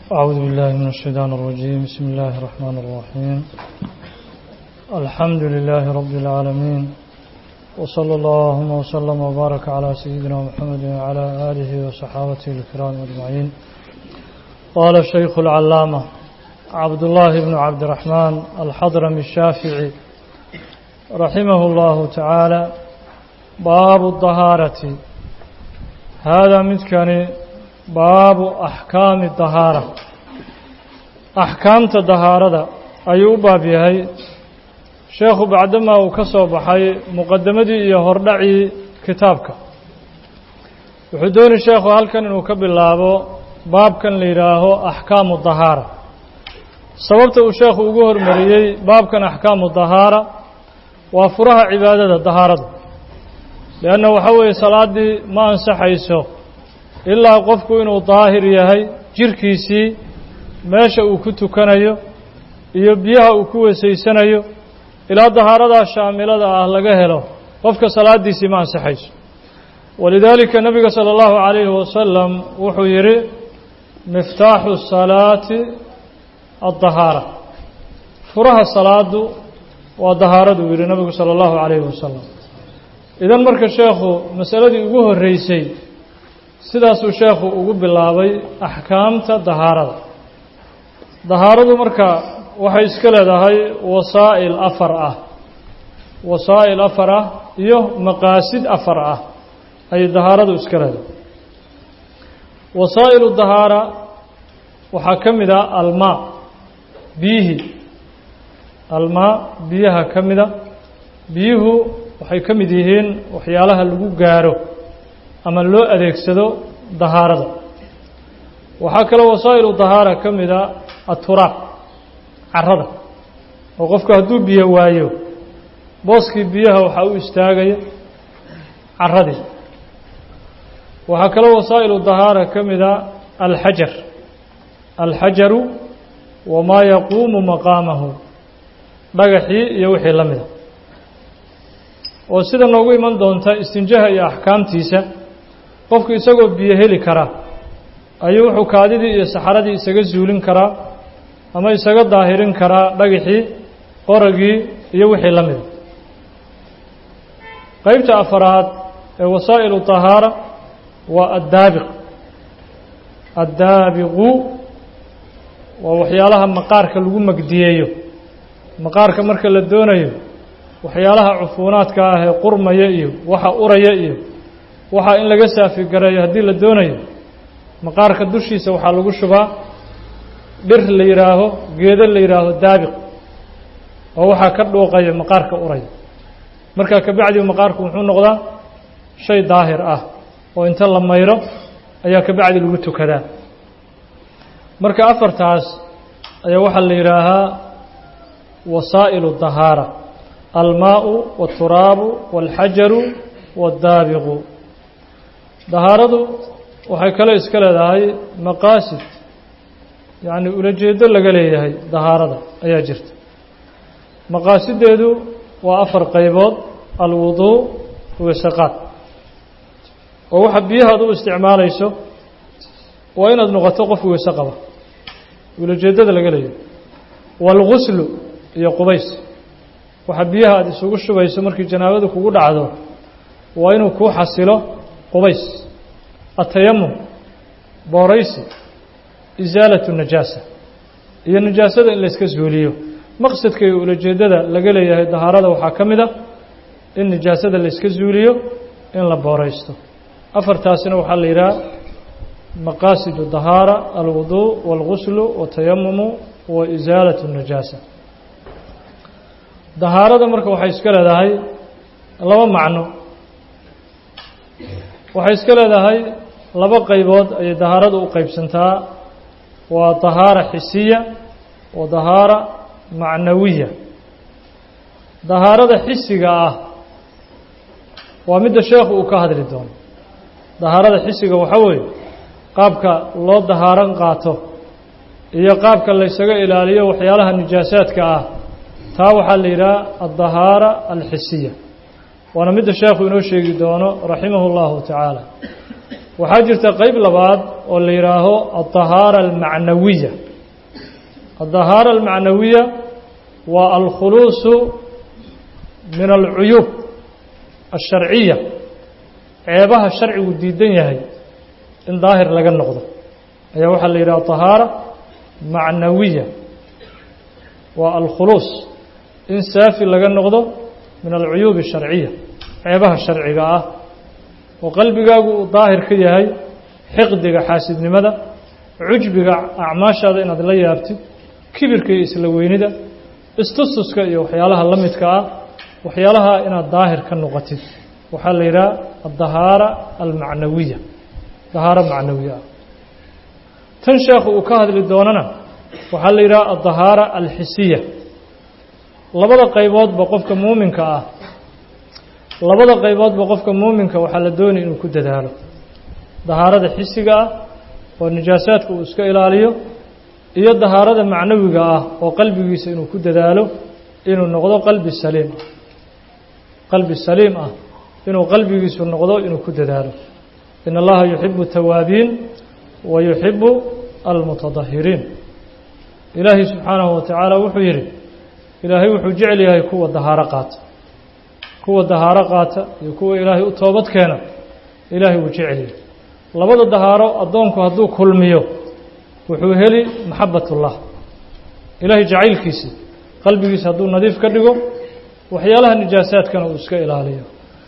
أعوذ بالله من الشيطان الرجيم بسم الله الرحمن الرحيم الحمد لله رب العالمين وصلى اللهم وسلم وبارك على سيدنا محمد وعلى آله وصحابته الكرام أجمعين قال الشيخ العلامة عبد الله بن عبد الرحمن الحضرمي الشافعي رحمه الله تعالى باب الطهارة هذا متكني باب أحكام الطهارة أحكام الطهارة أيو باب يهي شيخ بعدما وكسو بحي مقدمتي يهردعي كتابك وحدوني شيخ هل كان نكب الله باب كان ليراه أحكام الطهارة sababta uu sheekhu ugu hormariyey baabkan axkaamu dahaara waa furaha cibaadada dahaarada leanna waxa weeye salaaddii ma ansaxayso ilaa qofku inuu daahir yahay jirkiisii meesha uu ku tukanayo iyo biyaha uu ku wesaysanayo ilaa dahaaradaa shaamilada ah laga helo qofka salaaddiisii ma ansaxayso walidaalika nebiga sala allahu calayhi wasalam wuxuu yidhi miftaaxu salaati الطهاarة furaha salaadu waa dahaaradu yihi nabigu salى الlahu عalayه wasalam idan marka sheekhu masaladii ugu horeysay sidaasuu sheekhu ugu bilaabay axkaamta dahaarada dahaaradu marka waxay iska leedahay wasaa'il afar ah wasaa'il afar ah iyo maqaasid afar ah ayay dahaaradu iska leedahay wasaa'ilu dahaara waxaa ka mid ah almaa biyihii almaa biyaha ka mida biyuhu waxay ka mid yihiin waxyaalaha lagu gaaro ama loo adeegsado dahaarada waxaa kaloo wasaa'ilu dahaara ka mida aturaab carada oo qofku hadduu biyo waayo booskii biyaha waxaa u istaagaya caradii waxaa kaloo wasaa'ilu dahaara ka mida alxajar alxajaru wamaa yaquumu maqaamahu dhagaxii iyo wixii la mida oo sida noogu iman doonta istinjaha iyo axkaamtiisa qofku isagoo biyo heli karaa ayuu wuxuu kaadidii iyo saxaradii isaga zuulin karaa ama isaga daahirin karaa dhagaxii qoragii iyo wixii la mida qeybta afaraad ee wasaa'ilu tahaara waa addaabiq addaabiqu waa waxyaalaha maqaarka lagu magdiyeeyo maqaarka marka la doonayo waxyaalaha cufuunaadka ah ee qurmaya iyo waxa uraya iyo waxa in laga saafi gareeyo haddii la doonayo maqaarka dushiisa waxaa lagu shubaa dhir la yidhaaho geedo la yidhaaho daabiq oo waxaa ka dhuuqaya maqaarka uraya markaa kabacdi maqaarku muxuu noqdaa shay daahir ah oo inta la mayro ayaa kabacdi lagu tukadaa marka afartaas ayaa waxaa la yidhaahaa wasaa'ilu dahaara almaau waاturaabu wاlxajaru waاddaabiqu dahaaradu waxay kale iska leedahay maqaasid yacni ulajeedo laga leeyahay dahaarada ayaa jirta maqaasideedu waa afar qaybood alwuduu wasaqaad oo waxa biyaha ad u isticmaalayso waa inaad noqoto qof weyse qaba ulajeedada laga leeyahay waalguslu iyo qubays waxa biyaha aada isugu shubayso markii janaabadu kugu dhacdo waa inuu kuu xasilo qubays atayamum booraysi isaalatu najaasa iyo najaasada in layska suuliyo maqsadka iyo ulajeedada laga leeyahay dahaarada waxaa ka mid a in najaasada layska suuliyo in la booraysto afartaasina waxaa la yidhaha maqaasid dahaara alwuduء wاlguslu watayamumu wa isaalaة الnajaasa dahaarada marka waxay iska leedahay laba macno waxay iska leedahay laba qaybood ayay dahaarada u qeybsantaa waa dahaara xisiya wa dahaara macnawiya dahaarada xisiga ah waa midda sheekhu uu ka hadli doono dahaarada xisiga waxaa weeye qaabka loo dahaaran qaato iyo qaabka laysaga ilaaliyo waxyaalaha nijaasaadka ah taa waxaa la yidhaha addahaara alxisiya waana midda sheekhu inoo sheegi doono raximahu اllahu tacaala waxaa jirta qeyb labaad oo la yidhaaho alطahaara almacnawiya alطahaara almacnawiya waa alkhuluusu min alcuyuub alsharciya ceebaha sharcigu diidan yahay in daahir laga noqdo ayaa waxaa la yidhaha طahaara macnawiya waa alkhuluus in saafi laga noqdo min alcuyuub الsharciya ceebaha sharciga ah oo qalbigaagu uu daahir ka yahay xiqdiga xaasidnimada cujbiga acmaashaada inaad la yaabtid kibirka iyo isla weynida istustuska iyo waxyaalaha la midka ah waxyaalaha inaad daahir ka noqotid waxaa la yidhaha addahaara almacnawiya dahaaro macnawiya ah tan sheekhu uu ka hadli doonana waxaa la yidhaha addahaara alxisiya labada qayboodba qofka muuminka ah labada qayboodba qofka muuminka waxaa la doonaya inuu ku dadaalo dahaarada xisiga ah oo nijaasaadka uu iska ilaaliyo iyo dahaarada macnawiga ah oo qalbigiisa inuu ku dadaalo inuu noqdo qalbi saliim ah qalbi saliim ah inuu qalbigiisu noqdo inuu ku dadaalo in allaha yuxibu tawaabiin wa yuxibu almutadahiriin ilaahay subxaanahu wa tacaala wuxuu yidhi ilaahay wuxuu jecel yahay kuwa dahaaro qaata kuwa dahaaro qaata iyo kuwa ilaahay u toobad keena ilaahay wuu jecel yahay labada dahaaro addoonku hadduu kulmiyo wuxuu heli maxabatullah ilaahay jacaylkiisii qalbigiisa hadduu nadiif ka dhigo waxyaalaha nijaasaadkana uu iska ilaaliyo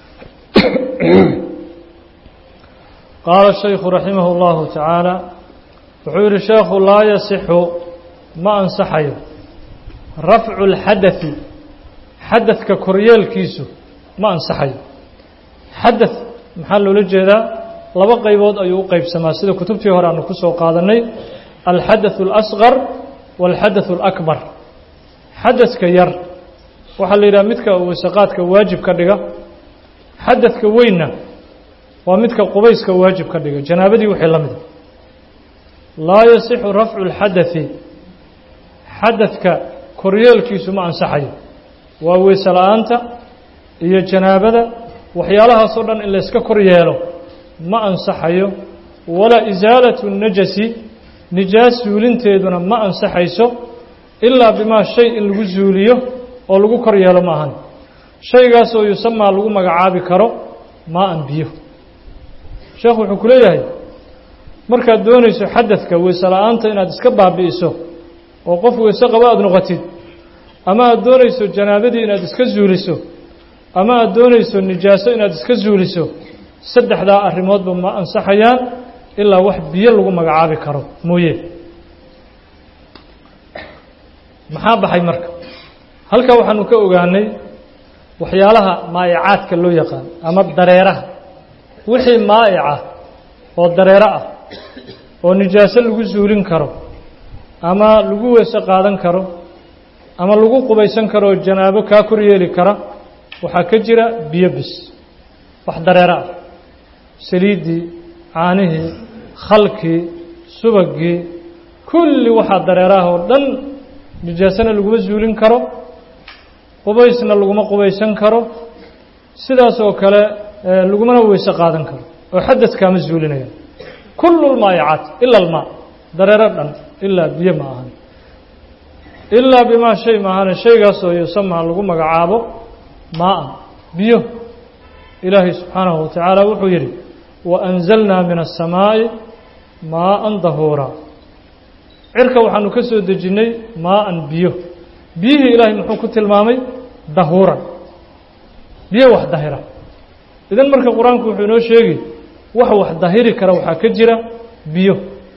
qaala shaykhu raximah اllahu tacaala wuxuu yihi sheekhu laa yasixu ma ansaxayo rafcu اlxadaثi xadadka koryeelkiisu ma ansaxayo xadaث maxaa loola jeedaa laba qaybood ayuu u qeybsamaa sida kutubtii hore aanu ku soo qaadanay alxadaث اlasqar wاlxadaث اlakbar xadadka yar waxaa la yidhaha midka wasaqaadka waajib ka dhiga xadadka weynna waa midka qubayska waajib ka dhiga janaabadii wixii la mida laa yasixu rafcu اlxadaثi xadadka koryeelkiisu ma ansaxayo waa weyse la-aanta iyo janaabada waxyaalahaasoo dhan in layska kor yeelo ma ansaxayo walaa isaalatu najasi nijaas suulinteeduna ma ansaxayso ilaa bimaa shay in lagu suuliyo oo lagu kor yeelo ma ahan shaygaasoo yusamaa lagu magacaabi karo maa-an biyo sheekhu wuxuu ku leeyahay markaad doonayso xadadka weyse la-aanta inaad iska baabi'iso oo qof weyse qabo aada noqotid ama aada doonayso janaabadii inaad iska suuliso ama aada doonayso nijaaso inaad iska suuliso saddexdaa arrimoodba ma ansaxayaan ilaa wax biyo lagu magacaabi karo mooye maxaa baxay marka halkaa waxaanu ka ogaanay waxyaalaha maa'icaadka loo yaqaan ama dareeraha wixii maa'ica oo dareero ah oo nijaaso lagu suulin karo ama lagu weyse qaadan karo ama lagu qubaysan karo oo janaabo kaa kor yeeli kara waxaa ka jira biyo bis wax dareero ah saliiddii caanihii khalkii subagii kulli waxaa dareeraah oo dhan nijaasana laguma suulin karo qubaysna laguma qubaysan karo sidaas oo kale lagumana weyse qaadan karo oo xadadkaama suulinaya kullu lmaayacaat ila almaa dareero dhan ilaa biyo ma ahan ilaa bimaa shay ma ahane shaygaasoo yusamaa lagu magacaabo maa-an biyo ilaahay subxaanahu wa tacaala wuxuu yidhi waanzalnaa min aلsamaa'i maaan dahuura cirka waxaanu ka soo dejinnay maa-an biyo biyihii ilaahay muxuu ku tilmaamay dahuuran biyo wax dahira idan marka qur-aanku wuxuu inoo sheegi wax wax dahiri kara waxaa ka jira biyo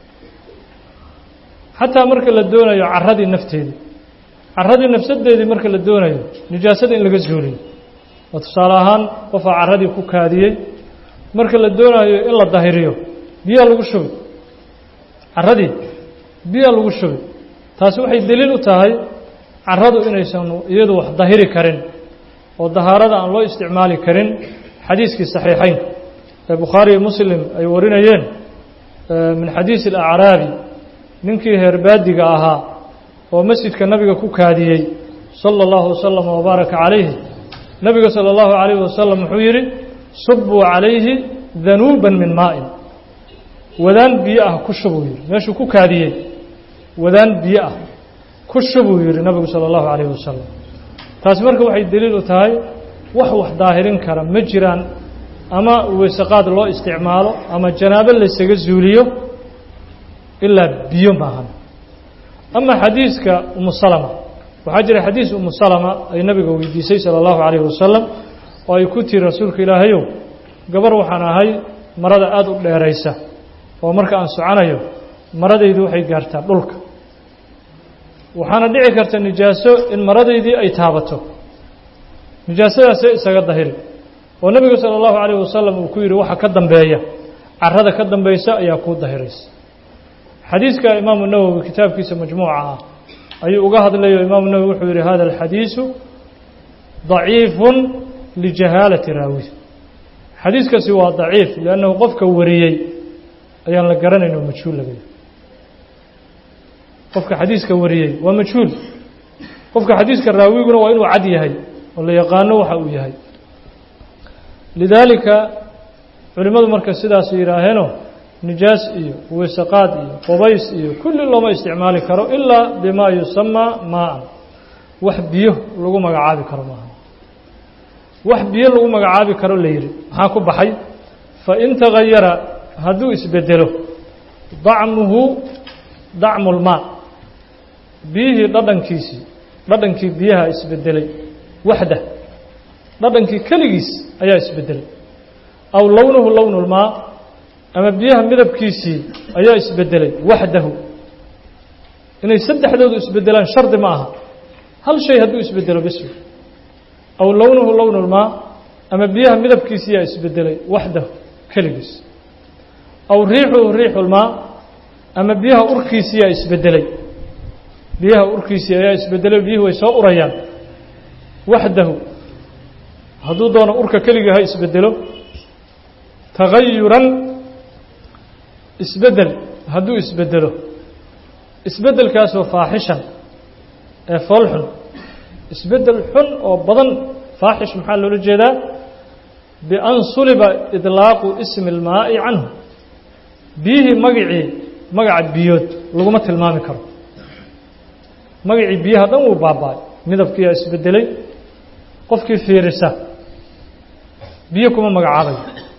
xataa marka la doonayo caradii nafteedii caradii nafsadeedii marka la doonayo nijaasada in laga suuliyo oo tusaale ahaan qofaa caradii ku kaadiyey marka la doonayo in la dahiriyo biyaa lagu shubi caradii biyaa lagu shubi taasi waxay deliil u tahay caradu inaysan iyadu wax dahiri karin oo dahaarada aan loo isticmaali karin xadiiskii saxiixeyn ee bukhaariyo muslim ay warinayeen min xadiisi alacraabi ninkii heerbaadiga ahaa oo masjidka nabiga ku kaadiyey sala allahu wasalam wabaaraka calayhi nabiga sala allahu calayhi wasalam wuxuu yidhi subuu calayhi danuuban min maa'in wadaan biyo ah ku shubuu yidhi meeshuu ku kaadiyey wadaan biyo ah ku shubuu yidhi nabigu sala allahu calayhi wasalam taasi marka waxay deliil u tahay wax wax daahirin kara ma jiraan ama weysaqaad loo isticmaalo ama janaabo laysaga zuuliyo ilaa biyo maahan ama xadiiska umu salama waxaa jira xadiis umu salama ay nabiga weydiisay sala allahu calayhi wasalam oo ay ku tiri rasuulka ilaahayow gabar waxaan ahay marada aada u dheeraysa oo marka aan soconayo maradaydu waxay gaartaa dhulka waxaana dhici karta nijaaso in maradaydii ay taabato nijaasadaasee isaga dahiri oo nebigu sala allahu calayh wasalam uu ku yidhi waxa ka dambeeya carada ka dambaysa ayaa kuu dahiraysa xadiiska imaamu nawowi kitaabkiisa majmuuca ah ayuu uga hadlayo imaamu nawowi wuxuu yidhi hada alxadiisu daciifun lijahaalati raawi xadiiskaasi waa daciif liannahu qofka wariyey ayaan la garanayn oo majhuul laga yahay qofka xadiiska wariyey waa majhuul qofka xadiiska raawiguna waa inuu cad yahay oo la yaqaano waxa uu yahay lidaalika culimmadu marka sidaas yidhaaheenoo nijaas iyo weysaqaad iyo qubays iyo kulli looma isticmaali karo ilaa bimaa yusamaa maa-an wax biyo lagu magacaabi karo maaha wax biyo lagu magacaabi karo la yidhi maxaa ku baxay fain tagayara hadduu isbedelo dacmuhu dacmu lmaa biyihii dhadhankiisii dhadhankii biyaha isbedelay waxda dhadhankii keligiis ayaa isbedelay aw lownuhu lownu lmaa ama biyaha midabkiisii ayaa isbedelay waxdahu inay saddexdoodu isbedelaan shardi ma aha hal shay hadduu isbedelo bes aw lownuhu lownu lmaa ama biyaha midabkiisii ayaa isbedelay waxdahu keligiis aw riixuhu riixulmaa ama biyaha urkiisiiyaa isbedelay biyaha urkiisii ayaa isbedelay biyuhu way soo urayaan waxdahu hadduu doono urka keligii ha isbedelo tagayuran isbedel hadduu isbedelo isbedelkaasoo faaxishan ee foolxun isbedel xun oo badan faaxish maxaa loola jeedaa bian suliba idlaaqu ismi اlmaa'i canhu biyihii magacii magaca biyood laguma tilmaami karo magacii biyaha dhan wuu baaba-ay midabkiiyaa isbedelay qofkii fiirisa biyo kuma magacaabayo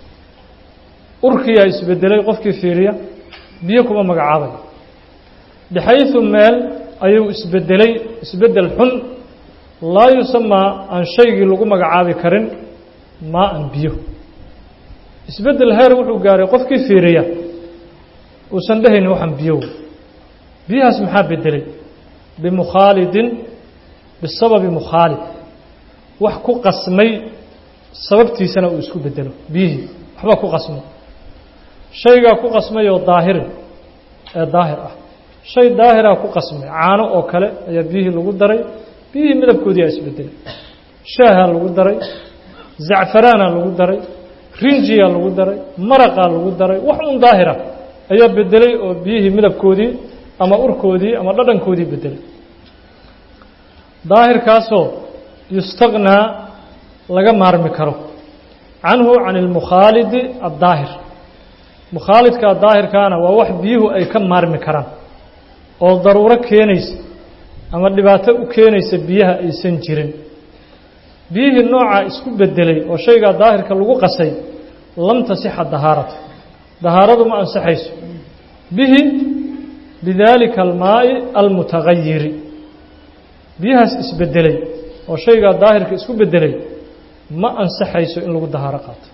urkiyaa isbedelay qofkii fiiriya biyo kuma magacaabayo bixayثu meel ayuu isbedelay isbedel xun laa yusamaa aan shaygii lagu magacaabi karin maa an biyo isbedel heer wuxuu gaaray qofkii fiiriya uusan dhehaynin waxaan biyo biyahaas maxaa bedelay bimukhaalidin bisababi mukhaalid wax ku qasmay sababtiisana uu isku bedelo biyihii waxbaa ku qasmay shaygaa ku qasmay oo daahirin ee daahir ah shay daahiraa ku qasmay caano oo kale ayaa biyihii lagu daray biyihii midabkoodii aa isbedelay shaahaa lagu daray zacfaraanaa lagu daray rinjiyaa lagu daray maraqaa lagu daray wax un daahira ayaa bedelay oo biyihii midabkoodii ama urkoodii ama dhadhankoodii bedelay daahirkaasoo yustaqnaa laga maarmi karo canhu can ilmukhaalidi addaahir mukhaalidka daahirkaana waa wax biyuhu ay ka maarmi karaan oo daruuro keenaysa ama dhibaato u keenaysa biyaha aysan jirin biyihii noocaa isku bedelay oo shaygaa daahirka lagu qasay lam tasixa dahaaratu dahaaradu ma ansaxayso bihi bidaalika almaa'i almutagayiri biyahaas isbedelay oo shaygaa daahirka isku bedelay ma ansaxayso in lagu dahaaro qaato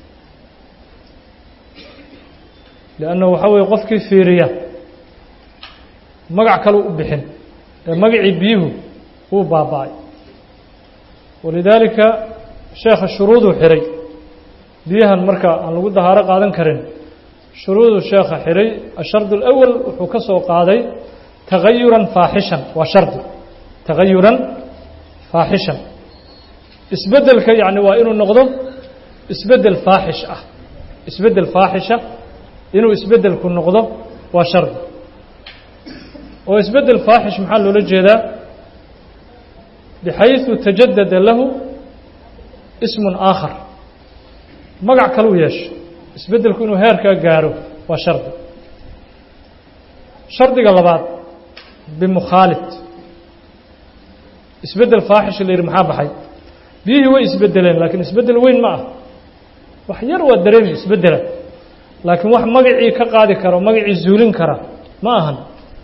lianna waxaa weeye qofkii fiiriya magac kale u bixin ee magacii biyuhu wuu baaba-ay walidaalika sheekha shuruuduu xiray biyahan marka aan lagu dahaaro qaadan karin shuruuduu sheekha xiray ashardu alawal wuxuu ka soo qaaday tagayuran faaxishan waa shardi tagayuran faaxishan isbedelka yacni waa inuu noqdo isbedel faaxish ah isbedel faaxisha inuu isbedelku noqdo waa shardi oo isbedel faaxish maxaa loola jeedaa bixayثu tajadada lahu ismun aakhar magac kaluu yeesho isbedelku inuu heerkaa gaaro waa shardi shardiga labaad bimukhaalid isbeddel faaxish la yidhi maxaa baxay biyihii way isbedeleen laakiin isbeddel weyn ma ah wax yar waa dareemi isbeddela laakiin wax magacii ka qaadi karo magacii zuulin kara ma ahan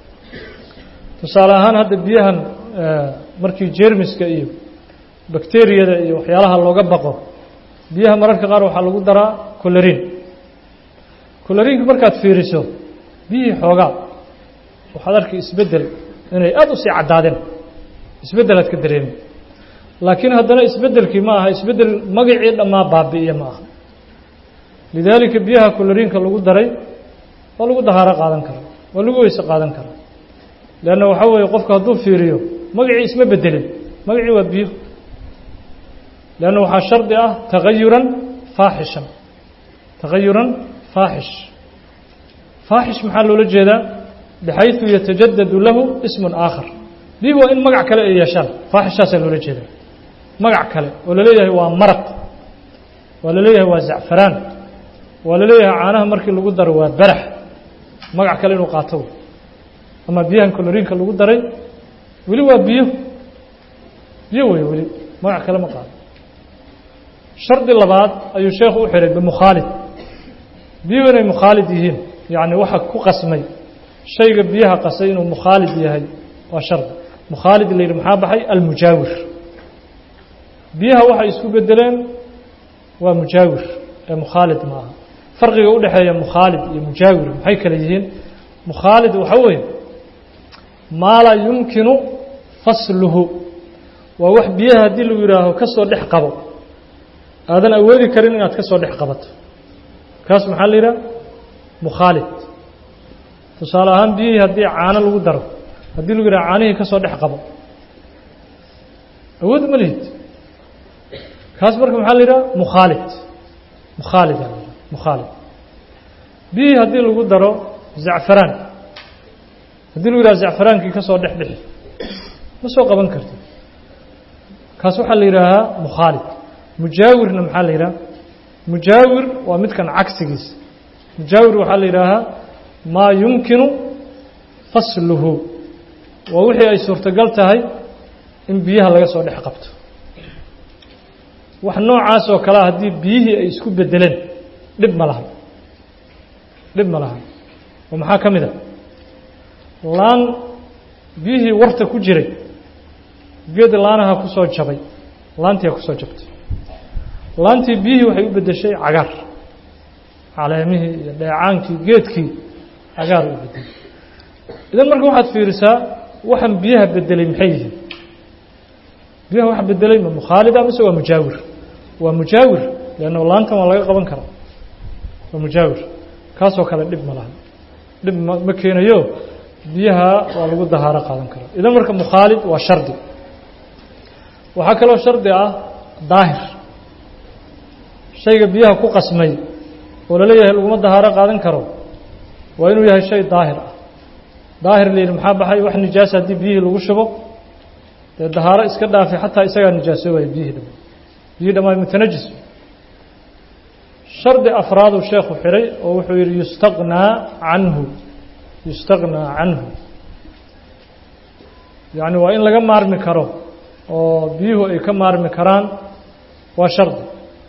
tusaale ahaan hadda biyahan markii jeermiska iyo bakteriyada iyo waxyaalaha looga baqo biyaha mararka qaar waxaa lagu daraa coloriin coloriinka markaad fiiriso biyihii xoogaa waxaad arkay isbeddel inay aada usii caddaadeen isbeddelaad ka dareemi laakiin haddana isbeddelkii ma aha isbeddel magacii dhammaa baabi'iya ma aha lidaalika biyaha coloriinka lagu daray waa lagu dahaaro qaadan karaa waa lagu weyse qaadan karaa leanna waxaa weeye qofku hadduu fiiriyo magacii isma bedelin magacii waa biyo leanna waxaa shardi ah tagayuran faaxishan tagayuran faaxish faaxish maxaa loola jeedaa bixayثu yatajadadu lahu ismun aakhar bihi waa in magac kale ay yeeshaan faaxishaasaa loola jeedaa magac kale oo laleeyahay waa maraq waa laleeyahay waa zacfaraan waa laleeyahay caanaha markii lagu daro waa barax magac kale inuu qaato ama biyahan coloriinka lagu daray weli waa biyo biyo wey weli magac kale ma qaado shardi labaad ayuu sheekhu u xihay bimukhaalid biyuhu inay mukhaalid yihiin yacni waxa ku qasmay shayga biyaha qasay inuu mukhaalid yahay waa shardi mukhaalid la yidhi maxaa baxay almujaawir biyaha waxay isku bedeleen waa mujaawir ee mukhaalid ma aha farqiga u dhexeeya mukhaalid iyo mujaawir maxay kale yihiin mukhaalid waxaa weeye maa laa yumkinu fasluhu waa wax biyaha haddii lagu yidhaaho ka soo dhex qabo aadan awoodi karin inaad ka soo dhex qabato kaas maxaa la yidhaha mukhaalid tusaale ahaan biyihii haddii caano lagu daro haddii lagu yidhaha caanihii ka soo dhex qabo awood ma lihid kaas marka maxaa la yidhaha mukhaalid mukhaalid aa la yidhaha mukhaalid biyihii haddii lagu daro zacfaraan haddii lagu yidhaha zacfaraankii ka soo dhex dhixi ma soo qaban karti kaas waxaa la yidhaahaa mukhaalid mujaawirna maxaa la yidhaha mujaawir waa midkan cagsigiisa mujaawir waxaa la yidhaahaa maa yumkinu fasluhu waa wixii ay suurtogal tahay in biyaha laga soo dhex qabto wax noocaas oo kalea haddii biyihii ay isku bedeleen dhib ma laha dhib ma laha oo maxaa ka mid a laan biyihii warta ku jiray geed laanaha ku soo jabay laantiia ku soo jabtay laantii biyihii waxay u beddeshay cagaar caleemihii iyo dheecaankii geedkii cagaar u bedelay idan marka waxaad fiirisaa waxaan biyaha bedelay maxay yihiin biyaha waxa bedelay ma mukhaalida mise waa mujaawir waa mujaawir leanna laantan waa laga qaban karaa waa mujaawir kaasoo kale dhib ma laha dhib ma ma keenayo biyaha waa lagu dahaaro qaadan karaa idan marka mukhaalid waa shardi waxaa kaloo shardi ah daahir shayga biyaha ku qasmay oo laleeyahay laguma dahaaro qaadan karo waa inuu yahay shay daahir ah daahir la yidhi maxaa baxay wax nijaasa haddii biyihii lagu shubo dee dahaaro iska dhaafay xataa isagaa nijaasoobaya biyihii dhama biyihii dhamaay mutanajis shardi afraaduu sheekhu xihay oo wuxuu yidhi yustaqnaa canhu yustaqnaa canhu yacni waa in laga maarmi karo oo biyuhu ay ka maarmi karaan waa shardi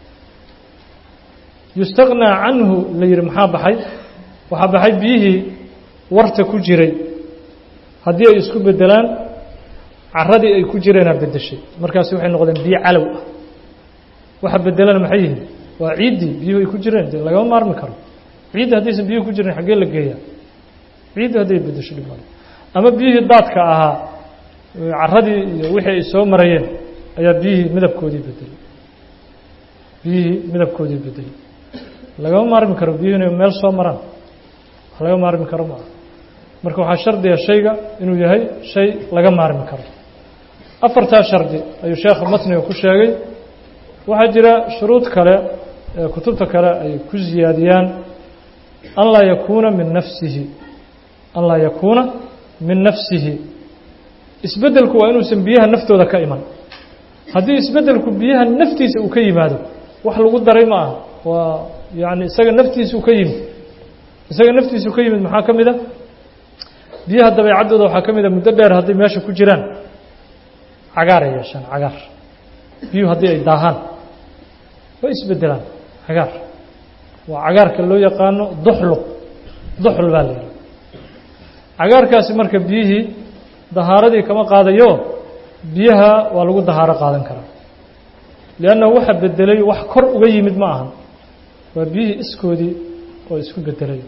yustaqnaa canhu la yidhi maxaa baxay waxaa baxay biyihii warta ku jiray haddii ay isku bedelaan caradii ay ku jireenaa bedeshay markaasi waxay noqdeen biyo calow ah waxa bedelana maxay yihiin waa ciiddii biyuhu ay ku jireen dee lagama maarmi karo ciiddi haddaysan biyuhu ku jirin xaggee la geeyaa ciiddi hadday bedesho dhib male ama biyihii daadka ahaa caradii iyo wixii ay soo marayeen ayaa biyihii midabkoodii bedelay biyihii midabkoodii bedelay lagama maarmi karo biyuhu inay meel soo maraan wax laga maarmi karo ma aha marka waxaa shardiga shayga inuu yahay shay laga maarmi karo afartaa shardi ayuu sheekha matniga ku sheegay waxaa jira shuruud kale ee kutubta kale ay ku ziyaadiyaan an laa yakuuna min nafsihi an laa yakuuna min nafsihi isbeddelku waa inuusan biyaha naftooda ka iman haddii isbeddelku biyaha naftiisa uu ka yimaado wax lagu daray ma aha waa yacni isaga naftiisa uu ka yimid isaga naftiisa uu ka yimid maxaa ka mid a biyaha dabeecaddooda waxaa ka mid a muddo dheer hadday meesha ku jiraan cagaaray yeeshaan cagaar biyuhu haddii ay daahaan way isbedelaan cagaar waa cagaarka loo yaqaano duxluq duxl baa la yidhaha cagaarkaasi marka biyihii dahaaradii kama qaadayo biyaha waa lagu dahaaro qaadan karaa liannahu waxa bedelay wax kor uga yimid ma ahan waa biyihii iskoodii oo isku bedelay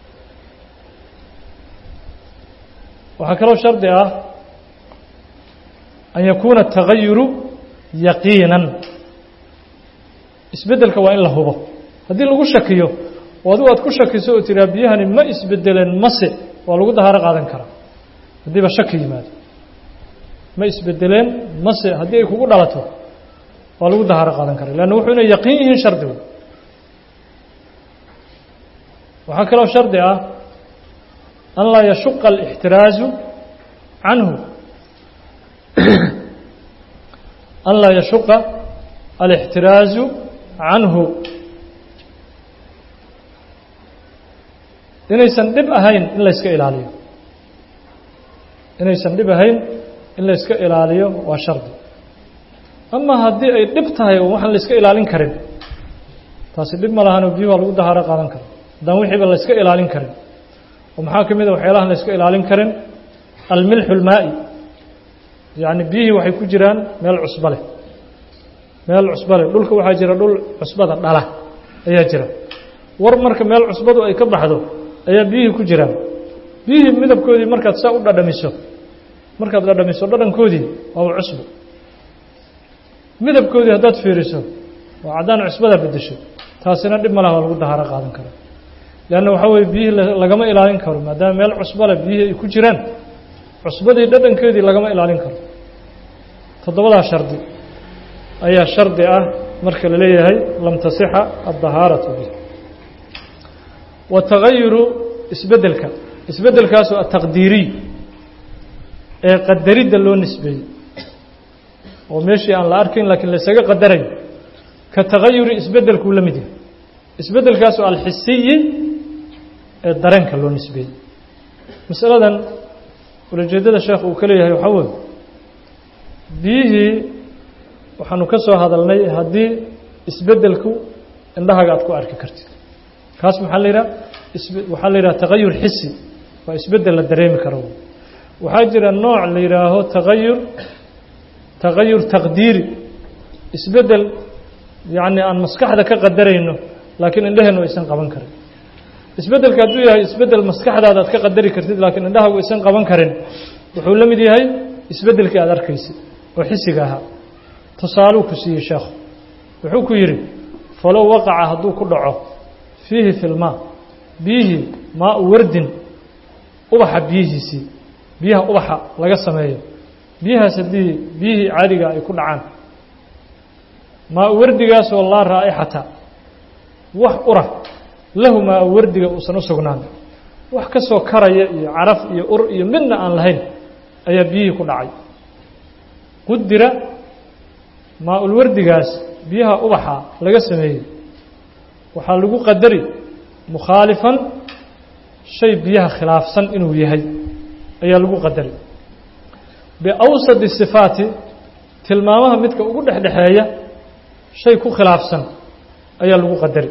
waxaa kaloo shardi ah an yakuuna atagayuru yaqiinan isbeddelka waa in la hubo haddii lagu shakiyo oo adigu aad ku shakiso oo tiraa biyahani ma isbedeleen mase waa lagu dahaaro qaadan karaa haddiiba shaki yimaado ma isbedeleen mase haddii ay kugu dhalato waa lagu dahaaro qaadan karaa leanna wuxuu inay yaqiin yihiin shardigu waxaa kaloo shardi ah an laa yashuqa alixtiraazu canhu an laa yashuqa alixtiraazu canhu inaysan dhib ahayn in layska ilaaliyo inaysan dhib ahayn in layska ilaaliyo waa shardi ama haddii ay dhib tahay oo waxaan layska ilaalin karin taasi dhib ma lahanoo biyuhu waa lagu dahaaro qaadan karo haddaan wixiiba layska ilaalin karin oo maxaa ka mid a waxyaalahan layska ilaalin karin almilxu lmaa'i yacni biyihii waxay ku jiraan meel cusbo leh meel cusbo leh dhulka waxaa jira dhul cusbada dhala ayaa jira war marka meel cusbadu ay ka baxdo ayaa biyihii ku jiraan biyihii midabkoodii markaad saa u dhadhamiso markaad dhadhamiso dhadhankoodii waaba cusbo midabkoodii haddaad fiiriso waa caddaan cusbada beddesho taasina dhib ma laha waa lagu dahaaro qaadan kara leanna waxaa weye biyihii lagama ilaalin karo maadaama meel cusbo leh biyihii ay ku jiraan cusbadii dhadhankeedii lagama ilaalin karo toddobadaa shardi ayaa shardi ah marka la leeyahay lam tasixa addahaaratu bih watagayuru isbeddelka isbeddelkaasoo ataqdiiriy ee qadaridda loo nisbeeyey oo meeshii aan la arkayn laakiin laysaga qadarayo ka tagayuri isbeddelkuu la mid yahay isbeddelkaasoo alxisiyi ee dareenka loo nisbeeyey masaladan ulajeeddada sheekh uu ka leeyahay waxaa weeye biyihii waxaanu ka soo hadalnay haddii isbeddelku indhahaga aad ku arki kartid kaas maxaa la yidhaha waxaa la yidhaha tagayur xisi waa isbeddel la dareemi karo waxaa jira nooc la yidhaaho tagayur tagayur taqdiiri isbeddel yacni aan maskaxda ka qadarayno laakiin indhaheennu aysan qaban karin isbeddelka hadduu yahay isbeddel maskaxdaada aad ka qadari kartid laakiin indhahagu aysan qaban karin wuxuu la mid yahay isbeddelkii aad arkaysid oo xisiga ahaa tusaaluu ku siiyey sheekhu wuxuu ku yidhi falow waqaca hadduu ku dhaco fiihi filmaa biyihii maa u wardin ubaxa biyihiisii biyaha ubaxa laga sameeyo biyahaas haddii biyihii caadiga ay ku dhacaan maa u wardigaasoo laa raa'ixata wax ura lahu maa u wardiga uusan u sugnaan wax ka soo karaya iyo caraf iyo ur iyo midna aan lahayn ayaa biyihii ku dhacay qudira maa ulwardigaas biyaha ubaxa laga sameeyey waxaa lagu qadari mukhaalifan shay biyaha khilaafsan inuu yahay ayaa lagu qadari biawsadi sifaati tilmaamaha midka ugu dhexdhexeeya shay ku khilaafsan ayaa lagu qadari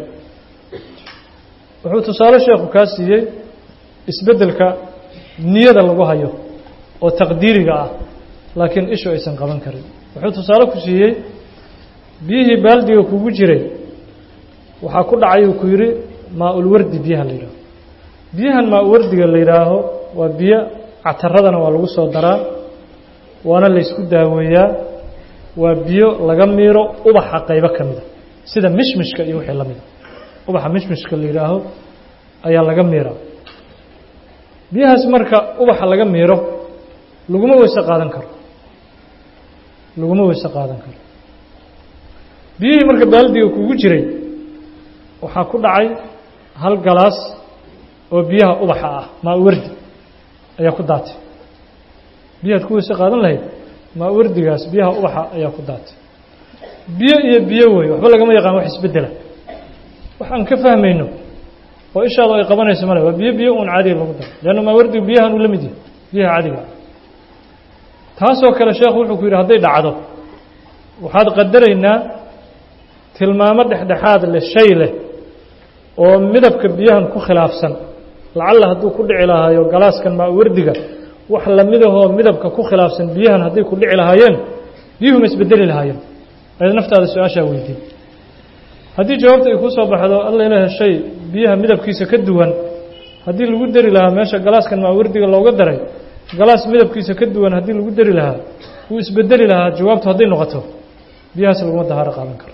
wuxuu tusaale sheekhu kaa siiyey isbeddelka niyada lagu hayo oo taqdiiriga ah laakiin ishu aysan qaban karin wuxuu tusaale ku siiyey biyihii baaldiga kugu jiray waxaa ku dhacay uu ku yidhi maa-ulwardi biyaha la yidhaaho biyahan maa-uwardiga la yidhaaho waa biyo cataradana waa lagu soo daraa waana laysku daaweeyaa waa biyo laga miiro ubaxa qaybo ka mida sida mishmishka iyo wixii la mida ubaxa mishmishka la yidhaaho ayaa laga miiraa biyahaas marka ubaxa laga miiro laguma weyse qaadan karo laguma weyse qaadan karo biyihii marka baaldiga kugu jiray waxaa ku dhacay hal galaas oo biyaha ubaxa ah maa-wardi ayaa ku daatay biyahaad ku weyse qaadan lahayd maa-wardigaas biyaha ubaxa ayaa ku daatay biyo iyo biyo wey waxba lagama yaqaan wax isbeddela waxaan ka fahmayno oo ishaadu ay qabanayso male waa biyo biyo uun caadiga lagu daro leanna maa wardigu biyahan uu la mid yahay biyaha cadiga ah taasoo kale sheekhu wuxuu ku yidhi hadday dhacdo waxaad qadaraynaa tilmaamo dhexdhexaad leh shay leh oo midabka biyahan ku khilaafsan lacalla hadduu ku dhici lahaayo galaaskan maawardiga wax lamidahoo midabka ku khilaafsan biyahan hadday ku dhici lahaayeen biyuhu ma isbedeli lahaayeen ayad naftaada su-aashaa weydiin haddii jawaabta ay kuu soo baxdo alla ilaah shay biyaha midabkiisa ka duwan haddii lagu dari lahaa meesha galaaskan maawardiga looga daray galaas midabkiisa ka duwan haddii lagu dari lahaa wuu isbedeli lahaa jawaabtu hadday noqoto biyahaas laguma dahaaro qaadan karo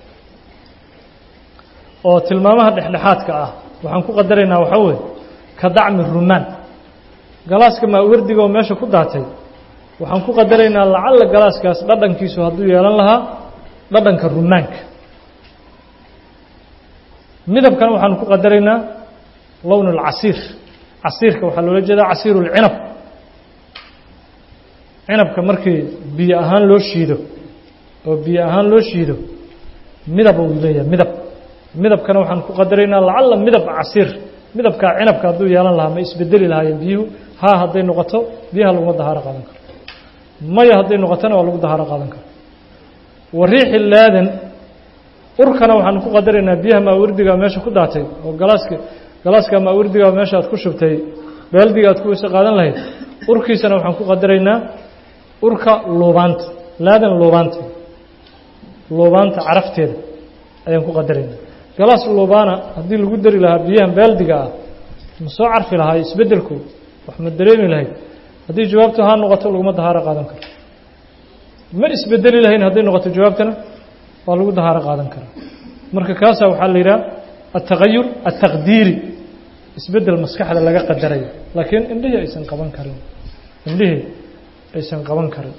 oo tilmaamaha dhexdhexaadka ah waxaan ku qadaraynaa waxaa weeye ka dacmi rumaan galaaska maawardiga oo meesha ku daatay waxaan ku qadaraynaa lacalla galaaskaas dhadhankiisu hadduu yeelan lahaa dhadhanka rumaanka midabkana waxaanu ku qadaraynaa lown اlcasiir casiirka waxaa loola jeedaa casiir اlcinab cinabka markii biyo ahaan loo shiido oo biyo ahaan loo shiido midab uu leeyahay midab midabkana waxaan ku qadaraynaa lacalla midab casiir midabkaa cinabka hadduu yeelan lahaa ma isbedeli lahaayeen biyuhu haa hadday noqoto biyaha laguma dahaaro qaadan karo maya hadday noqotona waa lagu dahaaro qaadan karo wa riixi laadan urkana waxaan ku qadaraynaa biyaha maawardiga meesha ku daatay oo galaaska galaaska maawardiga meesha aad ku shubtay baaldiga aad ku weyse qaadan lahayd urkiisana waxaan ku qadaraynaa urka luubaanta laadan luubaanta luubaanta carafteeda ayaan ku qadaraynaa galaas luubaana haddii lagu dari lahaa biyahan baaldiga ah ma soo carfi lahaa isbeddelku wax ma dareemi lahayd haddii jawaabtu haa noqoto laguma dahaaro qaadan karo ma isbedeli lahayn hadday noqoto jawaabtana waa lagu dahaaro qaadan karaa marka kaasaa waxaa la yidhaha altagayur altaqdiiri isbeddel maskaxda laga qadarayo laakiin indhihii aysan qaban karin indhihii aysan qaban karin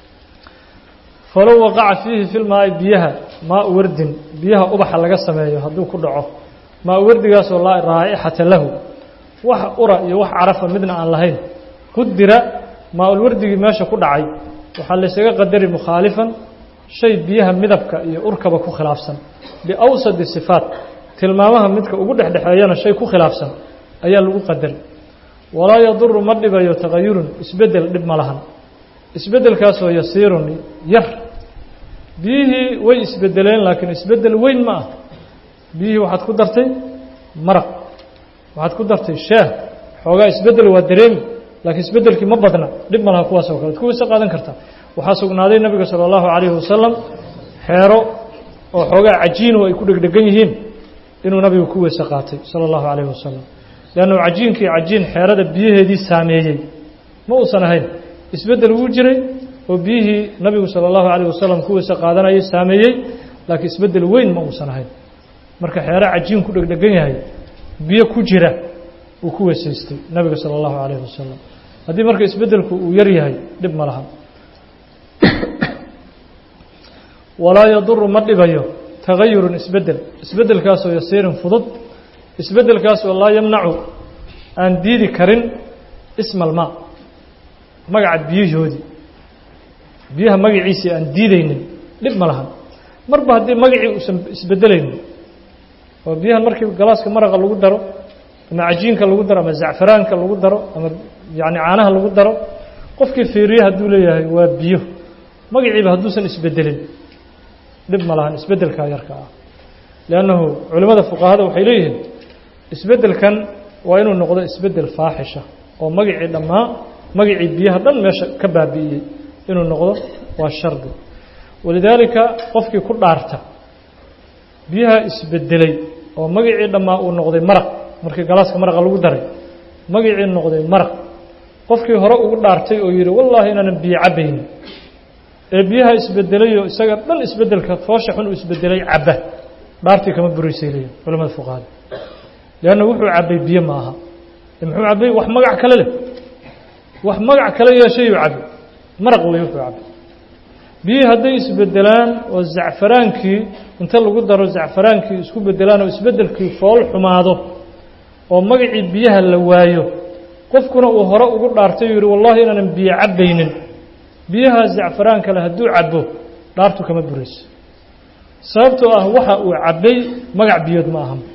falow waqaca fiihi filmaai biyaha maa wardin biyaha ubaxa laga sameeyo hadduu ku dhaco maa wardigaasoo laa raa'ixata lahu wax ura iyo wax carafa midna aan lahayn qudira maa-ulwardigii meesha ku dhacay waxaa laysaga qadari mukhaalifan shay biyaha midabka iyo urkaba ku khilaafsan biawsadi sifaat tilmaamaha midka ugu dhexdhexeeyana shay ku khilaafsan ayaa lagu qadari walaa yaduru ma dhibayo tagayurun isbeddel dhib ma lahan isbeddelkaasoo yasiirun yar biyihii way isbedeleen laakiin isbeddel weyn ma ah biyihii waxaad ku dartay maraq waxaad ku dartay shaah xoogaa isbeddel waa dareemi laakiin isbeddelkii ma badna dhib ma laha kuwaas oo kale ad kuwayse qaadan kartaa waxaa sugnaaday nabiga salى اllahu عalayhi wasalam xeero oo xoogaa cajiinu ay ku dhegdhegan yihiin inuu nabigu ku weyse qaatay salى اllahu عalayhi wasalam leannu cajiinkii cajiin xeerada biyaheedii saameeyey ma uusan ahayn isbeddel wuu jiray oo biyihii nabigu salى اllahu عalayه wasalam ku weyse qaadanayay saameeyey laakiin isbeddel weyn ma uusan ahayn marka xeero cajiin ku dhegdhegan yahay biyo ku jira uu ku weysaystay nabiga salى اllahu عalayhi wasalam haddii marka isbeddelku uu yar yahay dhib ma laha walaa yaduru ma dhibayo tagayurun isbeddel isbeddelkaasoo yasiirin fudud isbeddelkaasoo laa yamnacu aan diidi karin isma almaa magaca biyahoodii biyaha magaciisii aan diidaynin dhib ma lahan marba haddii magacii uusan isbeddelaynin oo biyahan markii galaaska maraqa lagu daro ama cajiinka lagu daro ama zacfaraanka lagu daro ama yacni caanaha lagu daro qofkii fiiriye hadduu leeyahay waa biyo magaciiba hadduusan isbeddelin dhib ma lahan isbeddelkaa yarka ah liannahu culimmada fuqahada waxay leeyihiin isbeddelkan waa inuu noqdo isbeddel faaxisha oo magacii dhammaa magacii biyaha dhan meesha ka baabi'iyey inuu noqdo waa shardi walidaalika qofkii ku dhaarta biyaha isbeddelay oo magacii dhammaa uu noqday maraq markii galaaska maraqa lagu daray magacii noqday maraq qofkii hore ugu dhaartay oo yidhi wallaahi inaanan biyo cabbaynin ee biyaha isbedelayoo isaga dhan isbeddelka foosha xun uu isbedelay cabba dhaartii kama buraysay leeyihin culamada fuqahada leanna wuxuu cabbay biyo ma aha muxuu cabbay wax magac kale leh wax magac kale yeeshayuu cabbay maraq wey wuxuu cabbay biyihii hadday isbedelaan oo zacfaraankii inta lagu daro zacfaraankii isku bedelaan oo isbeddelkii fool xumaado oo magacii biyaha la waayo qofkuna uu hore ugu dhaartay uu yihi wallahi inaanan biyo cabbaynin biyaha zacfaraan kale hadduu cabbo dhaartu kama burayso sababtoo ah waxa uu cabbay magac biyood ma ahan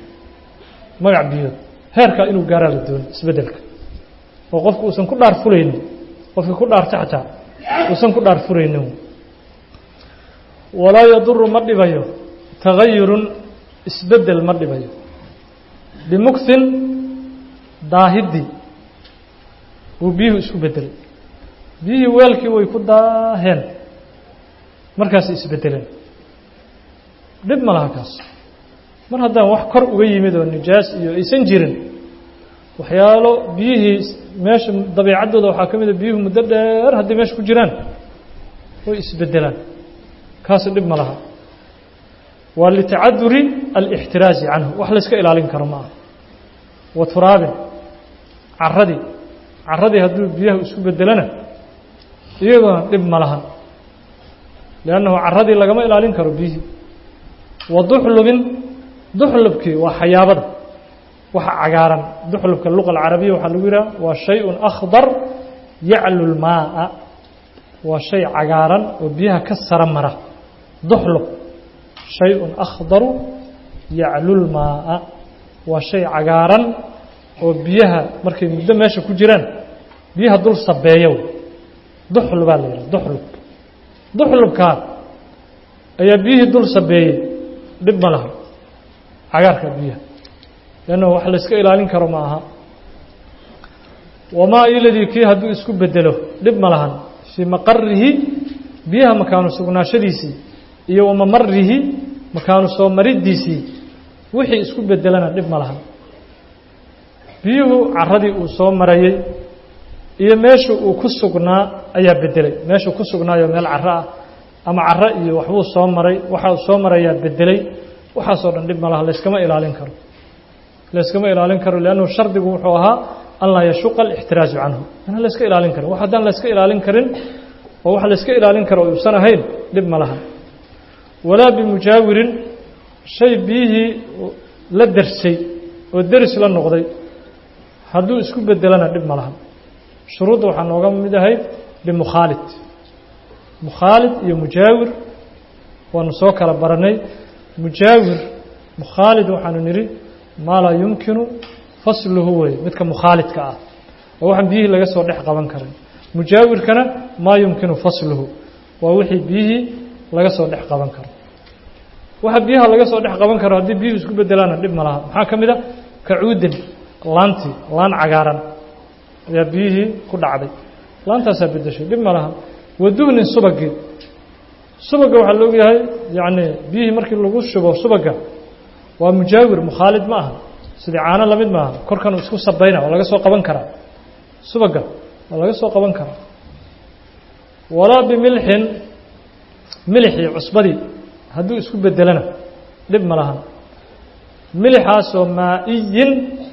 magac biyood heerkaa inuu gaaraa la doonay isbeddelka oo qofku uusan ku dhaar fulaynin qofkii ku dhaarta xataa uusan ku dhaar furaynin walaa yaduru ma dhibayo tagayurun isbeddel ma dhibayo bimuktin daahidii uu biyuhu isku beddelay biyihii weelkii way ku daaheen markaasay isbeddeleen dhib ma laha kaas mar haddaan wax kor uga yimid oo nijaas iyo aysan jirin waxyaalo biyihii meesha dabiicaddooda waxaa ka mid a biyuhu muddo dheer hadday meesha ku jiraan way isbeddelaan kaasi dhib ma laha waa litacaduri alixtiraazi canhu wax layska ilaalin karo ma aha wa turaabin caradii caradii hadduu biyaha isku beddelana iyaguna dhib ma laha liannahu caradii lagama ilaalin karo biyihii wa duxlubin duxlubkii waa xayaabada waxa cagaaran duxlubka luqa alcarabiya waxaa lagu yidhaha waa shay-un akhdar yaclu lmaaa waa shay cagaaran oo biyaha ka sara mara duxlub shay-un akhdaru yaclu lmaaa waa shay cagaaran oo biyaha markay muddo meesha ku jiraan biyaha dul sabeeya duxlubaa la yidhaha duxlub duxlubkaa ayaa biyihii dul sabeeyey dhib ma laha cagaarka biyaha leanna wax layska ilaalin karo ma aha wamaa iladii kii hadduu isku bedelo dhib ma lahan fii maqarihi biyaha makaanu sugnaashadiisii iyo wamamarihi makaanu soo mariddiisii wixii isku bedelana dhib ma lahan biyuhu caradii uu soo marayey iyo meesha uu ku sugnaa ayaa bedelay meeshuu ku sugnaayo meel caro ah ama caro iyo waxbuu soo maray waxa uu soo marayaa bedelay waxaasoo dhan dhib ma laha layskama ilaalin karo layskama ilaalin karo liannahu shardigu wuxuu ahaa an laa yashuqa alixtiraazu canhu inaan layska ilaalin karin wax haddaan layska ilaalin karin oo wax layska ilaalin karo uusan ahayn dhib ma laha walaa bimujaawirin shay biyihii la darsay oo deris la noqday hadduu isku bedelana dhib ma laha shuruudda waxaa nooga mid ahayd bimukhaalid mukhaalid iyo mujaawir waanu soo kala baranay mujaawir mukhaalid waxaanu nidhi maa laa yumkinu fasluhu wey midka mukhaalidka ah oo waxaan biyihii laga soo dhex qaban karin mujaawirkana maa yumkinu fasluhu waa wixii biyihii laga soo dhex qaban karo waxa biyaha laga soo dhex qaban karo haddii biyuhu isku bedelaana dhib ma laha maxaa ka mid a kacuudin laantii laan cagaaran ayaa biyihii ku dhacday laantaasaa bedeshay dhib ma laha waduhnin subagii subagga waxaa la ogyahay yacni biyihii markii lagu shubo subagga waa mujaawir mukhaalid ma aha sidii caano lamid maaha korkan isku sabayna waa laga soo qaban karaa subagga waa laga soo qaban karaa walaa bimilxin milixii cusbadii hadduu isku bedelana dhib ma lahan milixaasoo maa-iyin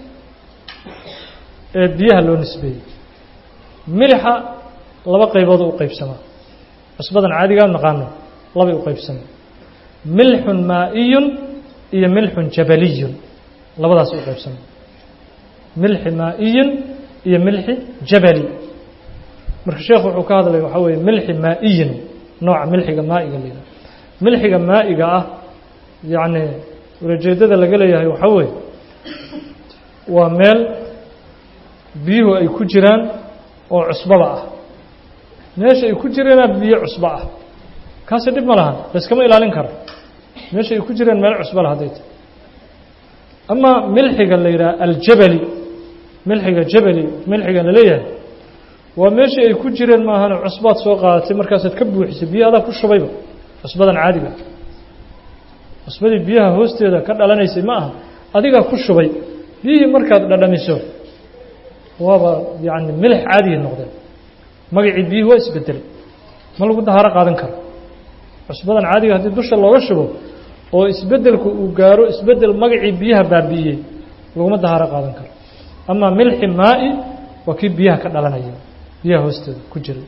ee biyaha loo nisbeeyey milixa laba qaybood u qaybsamaa cusbadan caadigaa naqaano labay u qaybsamay milxun maa-iyun iyo milxun jabaliyun labadaas u qaybsamay milxi maa-iyin iyo milxi jabali marka sheekhu wuxuu ka hadlay waxaa weeye milxi maa-iyin nooca milxiga maa'iga la yidhaha milxiga maa'iga ah yacni ulajeeddada laga leeyahay waxaa weeye waa meel biyuhu ay ku jiraan oo cusbaba ah meesha ay ku jireenaa biyo cusbo ah kaasi dhib ma lahan layskama ilaalin karo meesha ay ku jireen meel cusbo lah hadday tahy ama milxiga la yidhaha aljabali milxiga jabali milxiga la leeyahay waa meeshii ay ku jireen maahane cusbaad soo qaadatay markaasaad ka buuxisay biyo adaa ku shubayba cusbadan caadiga cusbadii biyaha hoosteeda ka dhalanaysay ma aha adigaa ku shubay biyihii markaad dhadhamiso waaba yacni milix caadiya noqdeen magacii biyuhi waa isbedelay ma lagu dahaaro qaadan karo cusbadan caadiga haddii dusha looga shubo oo isbedelku uu gaaro isbedel magacii biyaha baabi'iyey laguma dahaaro qaadan karo amaa milxi maa'i waa kii biyaha ka dhalanaya biyaha hoosteeda ku jiray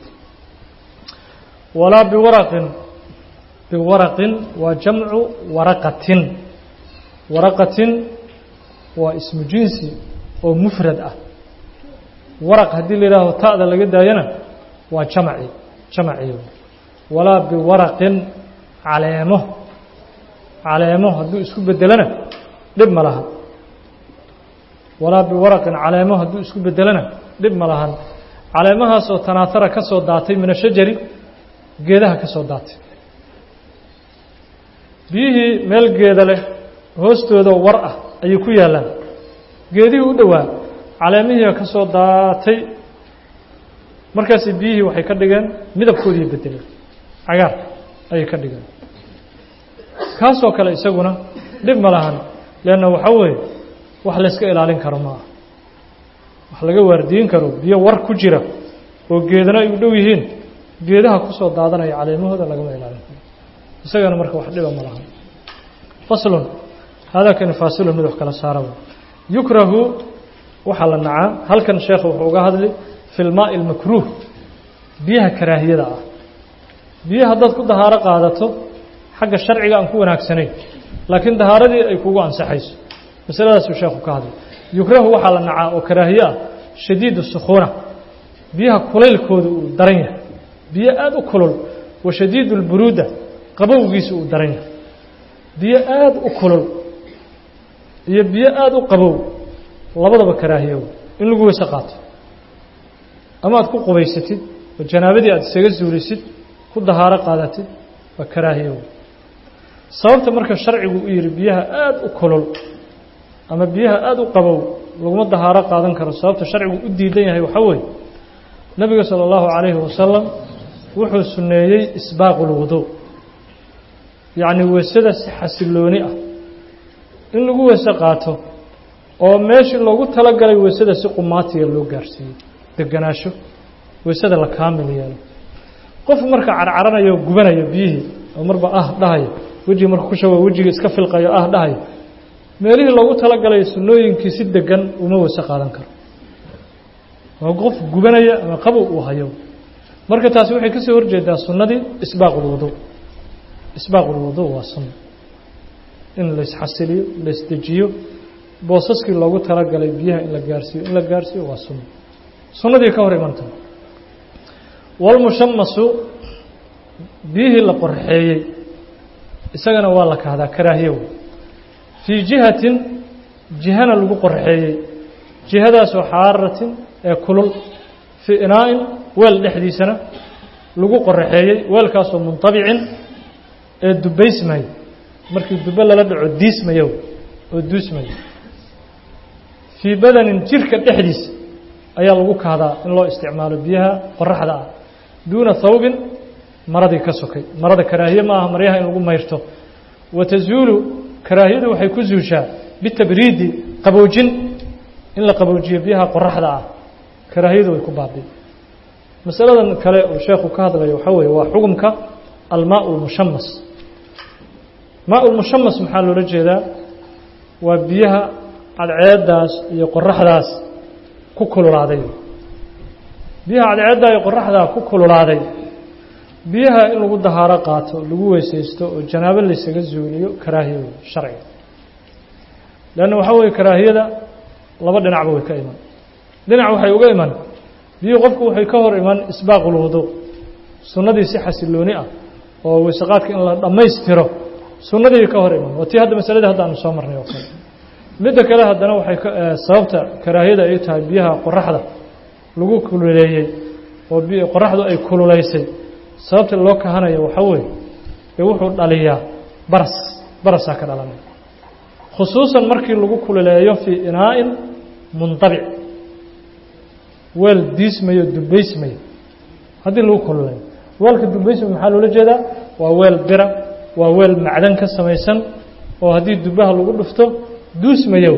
walaa biwaraqin biwaraqin waa jamcu waraqatin waraqatin waa ismu jinsi oo mufrad ah waraq haddii la yidhaaho ta'da laga daayana waa jamaci jamaci walaa biwaraqin caleemo caleemo hadduu isku bedelana dhib ma lahan walaa biwaraqin caleemo hadduu isku bedelana dhib ma lahan caleemahaasoo tanaatara ka soo daatay min ashajari geedaha ka soo daatay biyihii meel geeda leh hoostooda war ah ayay ku yaallaan geedihii u dhowaa caleemihii ka soo daatay markaasi biyihii waxay ka dhigeen midabkoodii bedeleen cagaar ayay ka dhigeen kaasoo kale isaguna dhib ma lahan leanna waxaa weeye wax layska ilaalin karo ma aha wax laga waardiyin karo biyo war ku jira oo geedana ay u dhow yihiin geedaha ku soo daadanaya caleemahooda lagama ilaalin karo isagana marka wax dhiba ma lahan faslun haadaa kani faasilun mid wax kala saaraba yukrahu waxaa la nacaa halkan sheekha wuxuu uga hadli fi lmaa'i almakruuh biyaha karaahiyada ah biyo haddaad ku dahaaro qaadato xagga sharciga aan ku wanaagsanayn laakiin dahaaradii ay kugu ansaxayso masaladaasuu sheekhu ka hadlay yukrahu waxaa la nacaa oo karaahiye ah shadiidu sukhuuna biyaha kulaylkooda uu daran yahay biyo aada u kulul wa shadiidu lburuuda qabowgiisa uu daran yahay biyo aada u kulul iyo biyo aada u qabow labadaba karaahiyo in lagu weyse qaato ama aad ku qubaysatid oo janaabadii aad isaga suulisid ku dahaaro qaadatid waa karaahiyo sababta marka sharcigu u yihi biyaha aada u kulul ama biyaha aada u qabow laguma dahaaro qaadan karo sababta sharcigu u diidan yahay waxaa weeye nebiga sala allahu calayhi wasalam wuxuu sunneeyey isbaaqu lwuduu yacni weysada si xasilooni ah in lagu weyse qaato oo meeshii loogu talagalay weysada si qumaatiga loo gaarsiiyo deganaasho weysada la kaamil yeelo qof marka carcaranayo o gubanayo biyihii oo marba ah dhahayo wejiga marka ku shawa wejiga iska filqayo ah dhahayo meelihii loogu talagalay sunnooyinkii si degan uma weyse qaadan karo waa qof gubanaya ama qabow uu hayo marka taasi waxay ka soo horjeedaa sunnadii isbaaq ulwuduu isbaaq ulwuduu waa sunna in laysxasiliyo laysdejiyo boosaskii loogu talagalay biyaha in la gaarsiiyo in la gaarsiiyo waa sunna sunnadii ka hor imanta walmushamasu biyihii la qorxeeyey isagana waa la kahdaa karaahiyow fii jihatin jihana lagu qorxeeyey jihadaasoo xaaratin ee kulul fii inaa'in weel dhexdiisana lagu qorxeeyey weelkaasoo muntabicin ee dubaysmayo markii dube lala dhaco diismayo oo duusmayo fii badanin jirka dhexdiisa ayaa lagu kahdaa in loo isticmaalo biyaha qoraxda ah duuna thawbin maradii ka sokay marada karaahiye ma aha maryaha in lagu mayrto wa tazuulu karaahiyadu waxay ku zuushaa bitabriidi qaboojin in la qaboojiyo biyaha qoraxda ah karaahiyadu way ku baabi'i masaladan kale uu sheekhu ka hadlayo waxaa weeye waa xukumka almaau lmushamas maa lmushamas maxaa loola jeedaa waa biyaha cadceeddaas iyo qoraxdaas ku kululaaday biyaha cadceeddaa iyo qoraxdaa ku kululaaday biyaha in lagu dahaaro qaato lagu weysaysto oo janaabo laysaga zuuliyo karaahiya wey sharciga leanna waxaa weeye karaahiyada laba dhinacba way ka iman dhinac waxay uga iman biyuhu qofku waxay ka hor iman isbaaqulwuduu sunnadii si xasilooni ah oo weysaqaadka in la dhammaystiro sunnadii ka hor iman waa tii hadda masaladii hadda aanu soo marnay oo kale midda kale haddana waxay sababta karaahiyada ay tahay biyaha qoraxda lagu kululeeyey oo qoraxdu ay kululaysay sababta loo kahanayo waxaa weeye ee wuxuu dhaliyaa baras barasaa ka dhalanaya khusuusan markii lagu kululeeyo fii inaa'in mundabic weel diismayo dubaysmayo haddii lagu kululeeyo weelka dubaysmayo maxaa loola jeedaa waa weel bira waa weel macdan ka samaysan oo haddii dubaha lagu dhufto duusmayo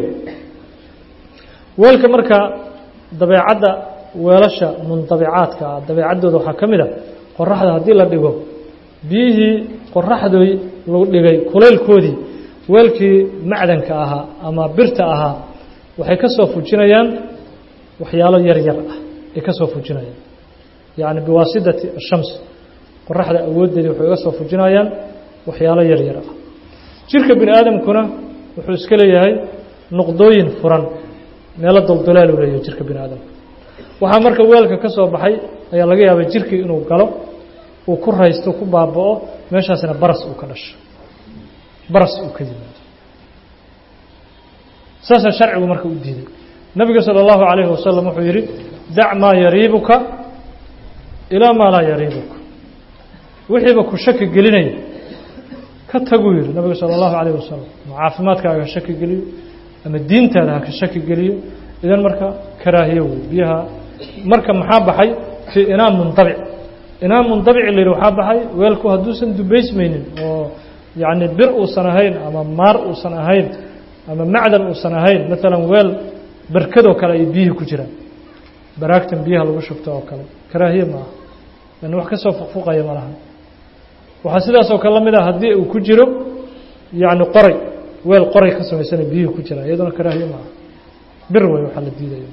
weelka marka dabeecadda weelasha mundabicaadka ah dabeecaddooda waxaa ka mid a qoraxda haddii la dhigo biyihii qoraxdooy lagu dhigay kulaylkoodii weelkii macdanka ahaa ama birta ahaa waxay ka soo fujinayaan waxyaalo yar yar ah ay ka soo fujinayaan yacni biwaasidati ashams qoraxda awooddeedii waxay uga soo fujinayaan waxyaalo yar yar ah jirka bini aadamkuna wuxuu iska leeyahay nuqdooyin furan meelo doldolaal uu leeyahay jirka bini aadamka waxaa marka weelka ka soo baxay ayaa laga yaabay jirkii inuu galo uu ku raysto ku baaba'o meeshaasna baras uu ka dhasho baras uu ka yimaado saasaa sharcigu marka u diiday nabiga salى اllahu عalayhi wasalam wuxuu yidhi dac maa yariibuka ilaa maa laa yariibuka wixiiba ku shaki gelinaya ka taguu yihi nabigu sala allahu calayh wasalam ama caafimaadkaaga ha shaki geliyo ama diintaada ha ka shaki geliyo idan marka karaahiyo wey biyaha marka maxaa baxay fii inaa mundabic inaa mundabic la yidhi waxaa baxay weelku hadduusan dubaysmaynin oo yacni bir uusan ahayn ama maar uusan ahayn ama macdan uusan ahayn maalan weel berkadoo kale ay biyihii ku jiraan baraagtan biyaha lagu shubto oo kale karaahiye ma aha yani wax ka soo fuqfuqaya ma laha waxaa sidaasoo kale la mid ah haddii uu ku jiro yacni qoray weel qoray ka samaysana biyihii ku jiraan iyaduna karaahiye ma aha bir wey waxaa la diidaya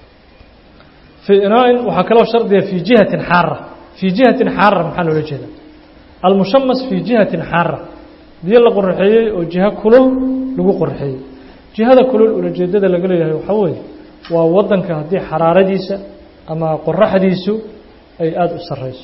fii inaa-in waxaa kaloo shardiga fii jihatin xaara fii jihatin xaara maxaa loola jeeda almushamas fii jihatin xaara biyo la qoraxeeyey oo jiho kulul lagu qoraxeeyey jihada kulul ulajeedada laga leeyahay waxaa weeye waa waddanka haddii xaraaradiisa ama qoraxdiisu ay aada u sarreyso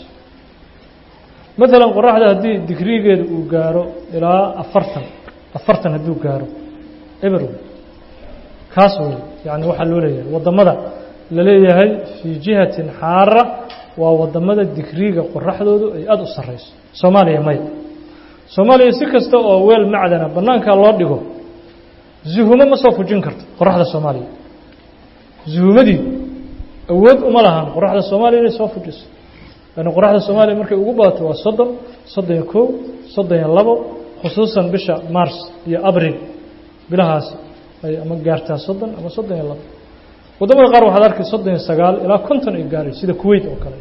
maalan qoraxda haddii digrigeedu uu gaaro ilaa afartan afartan hadduu gaaro eber kaas wey yani waxaa loo leeyahay waddamada la leeyahay fii jihatin xaara waa waddamada digriga qoraxdoodu ay aada u sarreyso soomaaliya maya soomaaliya si kasta oo weel macdana bannaankaa loo dhigo zuhumo ma soo fujin karto qoraxda soomaaliya zuhumadii awood uma lahan qoraxda soomaaliya inay soo fujiso yani qoraxda soomaaliya markay ugu badato waa soddon soddon iyo kow soddon iyo labo khusuusan bisha mars iyo abril bilahaas ay ama gaartaa soddon ama soddon iyo labo waddamada qaar waxaad arkay soddon iyo sagaal ilaa konton ay gaaray sida kuwait oo kale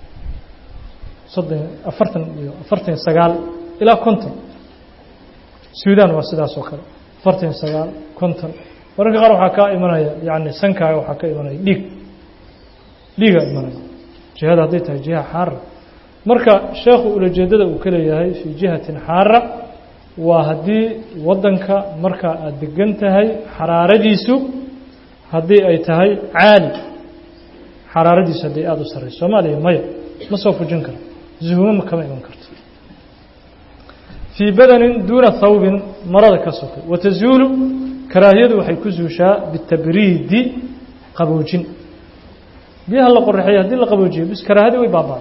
soddon afartan iyo afartan iyo sagaal ilaa konton suudan waa sidaas oo kale afartan iyo sagaal konton mararka qaar waxaa kaa imanaya yani sankaaga waxaa ka imanaya dhiig dhiigaa imanaya jihada hadday tahay jiha xaara marka sheekhu ulajeedada uu ka leeyahay fii jihatin xaara waa haddii waddanka marka aada degan tahay xaraaradiisu haddii ay tahay caali xaraaradiisu haddii aada u sarreyso soomaaliya maya ma soo fujin karo zuhumo ma kama iman karto fii badanin duuna thawbin marada ka sokay watazuulu karaahiyadu waxay ku zuushaa bitabriidi qaboojin biyaha la qoraxeeya haddii la qaboojiyo bis karaahadii way baabaa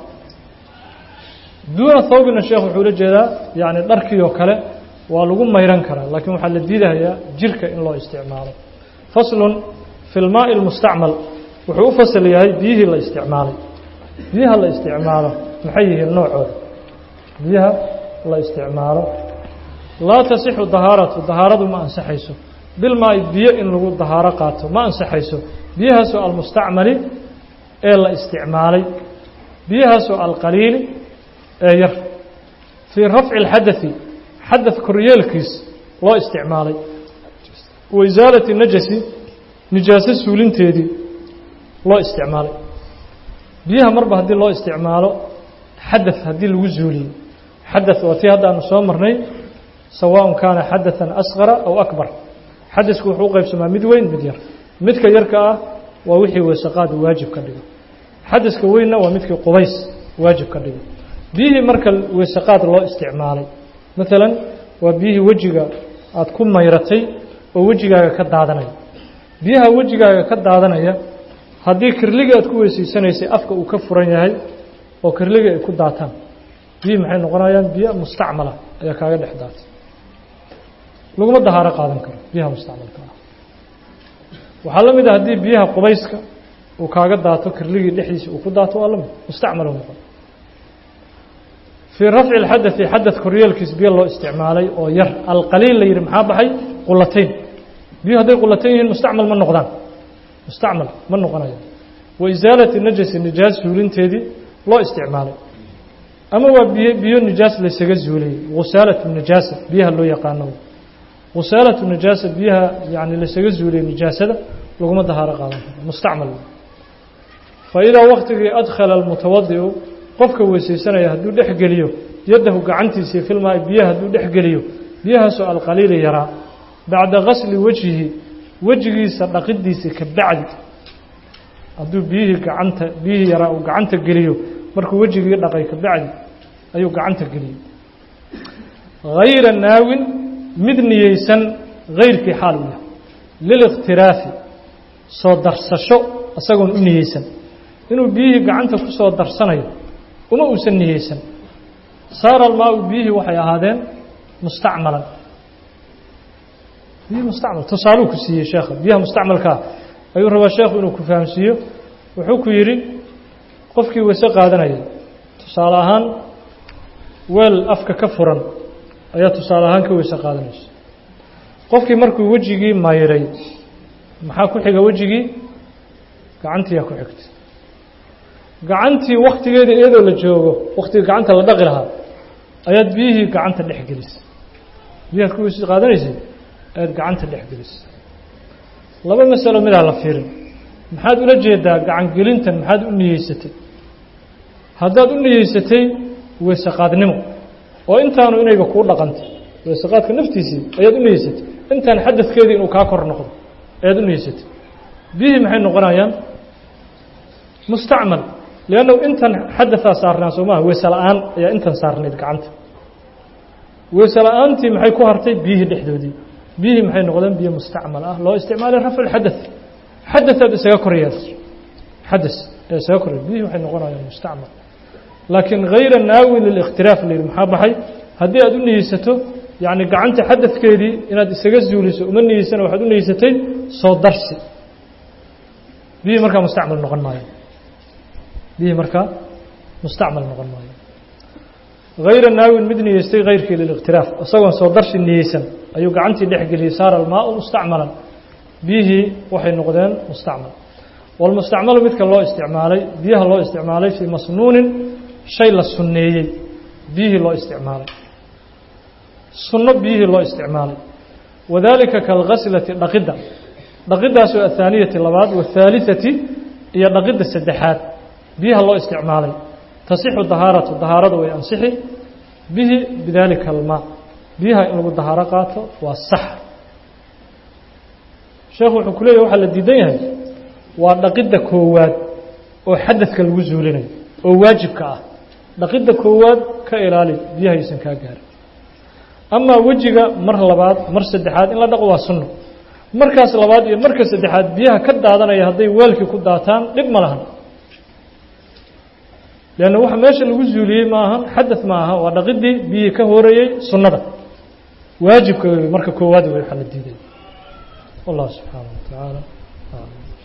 duuna thawbina sheekh wuxuu la jeedaa yani dharkii oo kale waa lagu mayran karaa laakiin waxaa la diidahayaa jirka in loo isticmaalo faslun fi lmaai lmustacmal wuxuu u fasal yahay biyihii la isticmaalay biyaha la isticmaalo maxay yihiin noocooda biyaha la isticmaalo laa tasixu dahaaratu dahaaradu ma ansaxayso bilmaai biyo in lagu dahaaro qaato ma ansaxayso biyahaasoo almustacmali ee la isticmaalay biyahaasoo alqaliili ee yar fii rafci اlxadai xadad koryeelkiis loo isticmaalay wa isaalati najasi nijaaso suulinteedii loo isticmaalay biyaha marba haddii loo isticmaalo xadad haddii lagu zuuliyo xadad waa tii hadda aanu soo marnay sawaaء kaana xadaثa asqara aw akbar xadasku wuxuu u qaybsamaa mid weyn mid yar midka yarka ah waa wixii weesaqaad waajib ka dhigo xadaska weynna waa midkii qubays waajib ka dhigo biyihii marka weesaqaad loo isticmaalay maalan waa biyihii wejiga aada ku mayratay oo wejigaaga ka daadanaya biyaha wejigaaga ka daadanaya haddii kirligii aad ku weysayssanaysay afka uu ka furan yahay oo kirligii ay ku daataan biyihii maxay noqonayaan biyo mustacmala ayaa kaaga dhex daatay laguma dahaaro qaadan karo biyaha mustacmalka ah waxaa la mid ah haddii biyaha qubayska uu kaaga daato kirligii dhexdiisa uu ku daato waa lamid mustacmal noqon fii rafci اlxadai xadad koryeelkiis biyo loo isticmaalay oo yar alqaliil la yidhi maxaa baxay qulatayn biyo hadday qulatayn yihiin mustacmal ma noqdaan mustacmal ma noqonaya wa isaalati najasi nijaas zuulinteedii loo isticmaalay ama waa biyo biyo nijaas laysaga zuuliyey gusaalatu nijaasa biyaha loo yaqaano gusaalatu nijaasa biyaha yani laysaga zuuliyey nijaasada laguma dahaaro qaadan karo mustacmal fa idaa waktigii adkhala almutawadiu qofka weysaysanaya hadduu dhex geliyo yaddahu gacantiisii filmaa biyaha hadduu dhex geliyo biyahaasoo alqaliili yaraa bacda gasli wejhihi wejigiisa dhaqidiisii ka bacdi hadduu biyihii gacanta biyihii yaraa uu gacanta geliyo markuu wejigii dhaqay ka bacdi ayuu gacanta geliyey hayra naawin mid niyeysan hayrkii xaal u yahay lilikhtiraafi soo darsasho isagoon u niyeysan inuu biyihii gacanta ku soo darsanayo uma uusan niyeysan saara almaau biyihii waxay ahaadeen mustacmalan biyihi mustacmal tusaaluu ku siiyey sheekha biyaha mustacmalkaa ayuu rabaa sheekhu inuu ku fahamsiiyo wuxuu ku yidhi qofkii weyse qaadanaya tusaale ahaan weel afka ka furan ayaa tusaale ahaan ka weyse qaadanaysa qofkii markuu wejigii mayray maxaa ku xiga wejigii gacantiiyaa ku xigtay gacantii waktigeeda iyadoo la joogo waktigii gacanta la dhaqi lahaa ayaad biyihii gacanta dhex gelisay biyahaad ku weyse qaadanaysay ayaad gacanta dhex gelisay laba masalo midaa la fiirin maxaad ula jeedaa gacan gelintan maxaad u niyeysatay haddaad u niyeysatay weysaqaadnimo oo intaanu inayga kuu dhaqantay weysaqaadka naftiisii ayaad u niyeysatay intaan xadadkeedii inuu kaa kor noqdo ayaad u niyeysatay biyihii maxay noqonayaan mustacmal liannahu intan xadadaa saarnaa soo maaha weyse la-aan ayaa intan saarnayd gacanta weyse la-aantii maxay ku hartay biyihii dhexdoodii biyihii maxay noqdeen biyo mustacmal ah loo isticmaalay rafcu xadaث xadaثaad isaga koryaas xadaث ee isaga korya biyihii waxay noqonayaan mustacmal laakiin hayra naawi lilikhtilaaf la yidhi maxaa baxay haddii aad u niyeysato yacni gacanta xadadkeedii inaad isaga zuuliso uma niyeysana waxaad u niyeysatay soo darsi biyihii markaa mustacmal noqon maayo biyihii markaa mustacmal noqon maayo hayra naawin mid niyeystay hayrkii lilikhtilaaf isagoon soo darsi niyeysan ayuu gacantii dhex geliyey saara almaau mustacmalan biyihii waxay noqdeen mustacmal walmustacmalu midka loo isticmaalay biyaha loo isticmaalay fii masnuunin shay la sunneeyey biyihii loo isticmaalay sunno biyihii loo isticmaalay wadaalika kalghaslati dhaqidda dhaqiddaasoo athaaniyati labaad waathaalisati iyo dhaqidda saddexaad biyaha loo isticmaalay tasixu dahaaratu dahaaradu way ansixi bihi bidaalika almaa biyaha in lagu dahaaro qaato waa sax sheekhu wuxuu ku leeyahy waxaa la diidan yahay waa dhaqidda koowaad oo xadadka lagu zuulinayo oo waajibka ah dhaqidda koowaad ka ilaali biyaha aysan kaa gaarin amaa wejiga mar labaad mar saddexaad in la dhaqo waa sunno markaas labaad iyo marka saddexaad biyaha ka daadanaya hadday weelkii ku daataan dhib ma lahan leanna waxa meesha lagu zuuliyey ma ahan xadad ma aha waa dhaqidii biyihii ka horeeyey sunnada waajibka marka koowaad wey waxaa la diiday والله سبحانه وتعالى